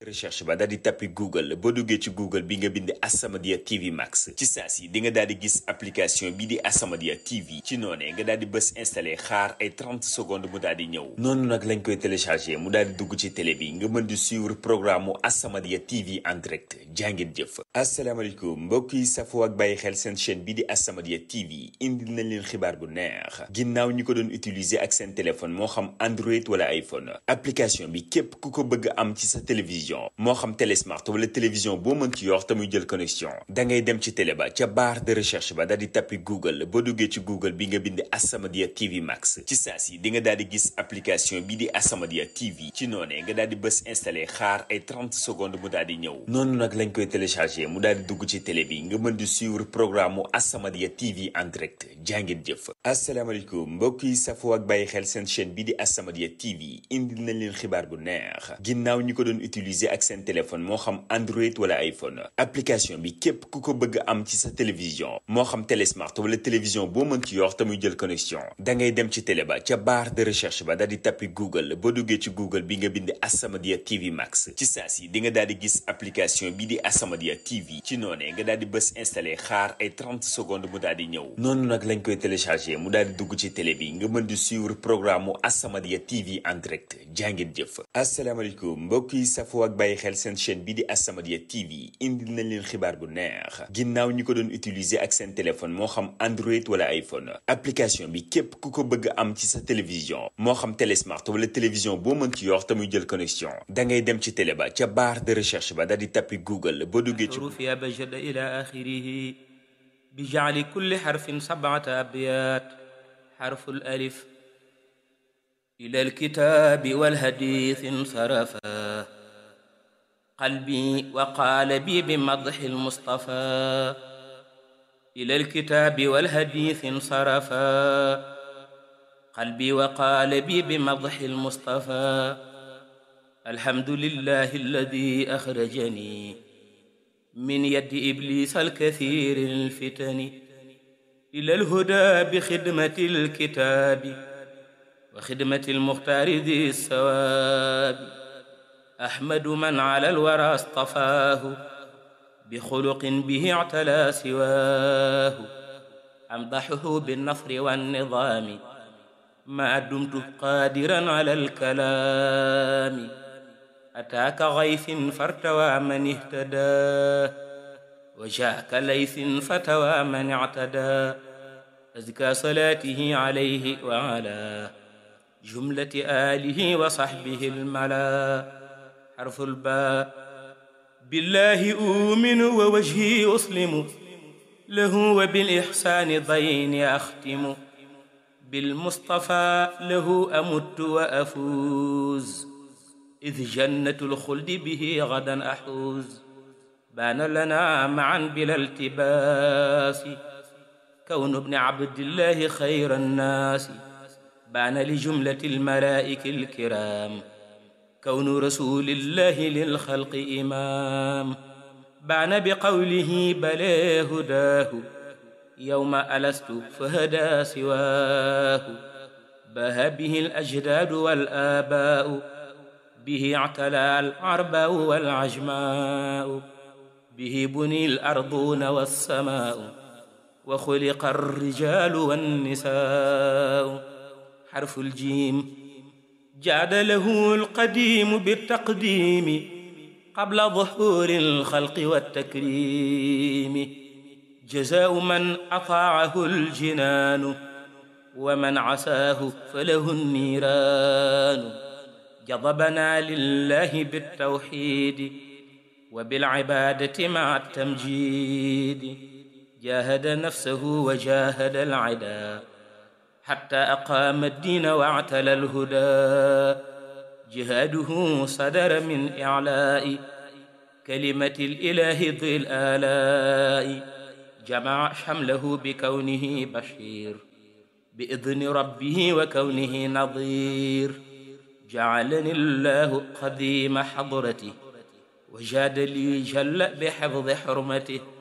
recherche ba daal di tappi google boo duggee ci google bi nga bind As-Samadiyya TV Max ci saa si di nga daal di gis application bi di As-Samadiyya TV ci noonee nga daal di bës installé xaar ay 30 secondes mu daal di ñëw noonu nag lañ koy téléchargé mu daal di dugg ci télé bi nga mën di suivre programme mu As-Samadiyya TV en direct jàngeen jëf asalaamaaleykum mbokk yi safoo ak bàyyi xel seen chaîne bi di As-Samadiyya TV indil nañ leen xibaar bu neex ginnaaw ñi ko doon utiliser ak seen téléphone moo xam Android wala iPhone application bi képp ku ko bëgg am ci sa télévision moo xam télé smart wala télévision boo mën ci yor te muy jël connexion da ngay dem ci télé ba ca barre de recherche ba daal di tappi Google boo duggee ci Google bi nga bind As-Samadiyya TV Max ci saa si di nga daal di gis application bi di As-Samadiyya TV ci noonee nga daal di bës installé xaar ay 30 secondes mu daal di ñëw noonu nag lañ koy téléchargé mu daal di dugg ci télé bi nga mën di suivre programme mu As-Samadiyya TV en direct jàngeen jëf asalaamaaleykum mbokk yi safoo ak bàyyi xel seen chaîne bi di As-Samadiyya TV indil nañ leen xibaar bu neex ginnaaw ñi ko doon utiliser ak seen téléphone moo xam Android wala iPhone application bi képp ku ko bëgg am ci sa télévision moo xam télé smart wala télévision boo mën ci yor te muy jël connexion da ngay dem ci télé ba ca barre de recherche ba daal di tappi Google boo duggee ci Google bi nga bind As-Samadiyya TV Max ci saa si di nga daal di gis application bi di As-Samadiyya TV ci noonee nga daal di bës installé xaar ay 30 secondes mu daal di ñëw noonu nag lañ koy téléchargé mu daal di dugg ci télé bi nga mën di suivre programme mu As-Samadiyya TV en direct jàngeen jëf asalaamaaleykum mbokk yi safoo ak bàyyi xel seen chaîne bi di As-Samadiyya TV indil nañ leen xibaar bu neex ginnaaw ñi ko doon utiliser ak seen téléphone moo xam Android wala iPhone application bi képp ku ko bëgg am ci sa télévision moo xam télé smart wala télévision boo mën ci yor te muy jël connexion da ngay dem ci télé ba ca barre de recherche ba daal di tappi Google boo duggee ci حروف أبجد إلى آخره بجعل كل حرف سبعة أبيات حرف الألف إلى الكتاب والحديث انصرفا قلبي وقال بي بمدح المصطفى إلى الكتاب والحديث انصرفا قلبي وقال بي بمدح المصطفى الحمد لله الذي أخرجني من يد إبليس الكثير الفتن إلى الهدى بخدمة الكتاب وخدمة المختار ذي الثواب أحمد من على الورى اصطفاه بخلق به اعتلى سواه أمدحه بالنصر والنظام ما دمت قادرا على الكلام أتاك غيث فارتوى من اهتدى وجاءك ليث فتوى من اعتدى أزكى صلاته عليه وعلى جملة آله وصحبه الملا حرف الباء بالله أؤمن ووجهي أسلم له وبالإحسان ضين أختم بالمصطفى له أمت وأفوز إذ جنة الخلد به غدا أحوز بان لنا معا بلا التباس كون ابن عبد الله خير الناس بان لجملة الملائكة الكرام كون رسول الله للخلق إمام بان بقوله بلى هداه يوم ألست فهدى سواه باه به الأجداد والآباء به اعتلى العرباء والعجماء به بني الأرضون والسماء وخلق الرجال والنساء حرف الجيم جاد له القديم بالتقديم قبل ظهور الخلق والتكريم جزاء من أطاعه الجنان ومن عساه فله النيران جضبنا لله بالتوحيد وبالعبادة مع التمجيد جاهد نفسه وجاهد العدا حتى أقام الدين واعتلى الهدى جهاده صدر من إعلاء كلمة الإله ذي الآلاء جمع شمله بكونه بشير بإذن ربه وكونه نظير جعلني الله قديم حضرته وجاد لي جل بحفظ حرمته